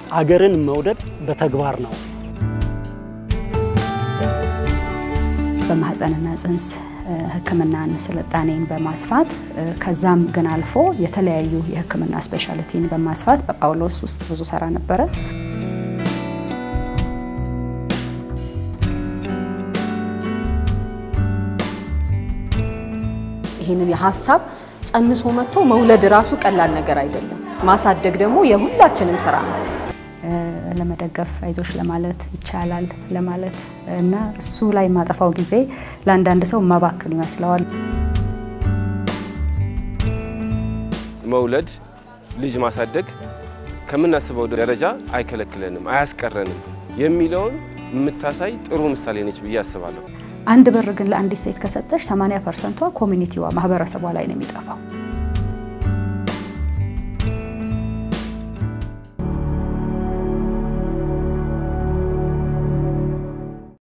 አገርን መውደድ በተግባር ነው። በማህፀንና ጽንስ ሕክምናን ስልጣኔን በማስፋት ከዛም ግን አልፎ የተለያዩ የሕክምና ስፔሻሊቲን በማስፋት በጳውሎስ ውስጥ ብዙ ሰራ ነበረ። ይህንን የሀሳብ ጸንሶ መጥቶ መውለድ ራሱ ቀላል ነገር አይደለም። ማሳደግ ደግሞ የሁላችንም ስራ ነው። ለመደገፍ አይዞሽ ለማለት ይቻላል ለማለት እና እሱ ላይ የማጠፋው ጊዜ ለአንዳንድ ሰው ማባክን ይመስለዋል። መውለድ ልጅ ማሳደግ ከምናስበው ደረጃ አይከለክለንም፣ አያስቀረንም የሚለውን የምታሳይ ጥሩ ምሳሌ ነች ብዬ አስባለሁ። አንድ ብር ግን ለአንዲት ሴት ከሰጠሽ 80 ፐርሰንቷ ኮሚኒቲዋ ማህበረሰቧ ላይ ነው የሚጠፋው።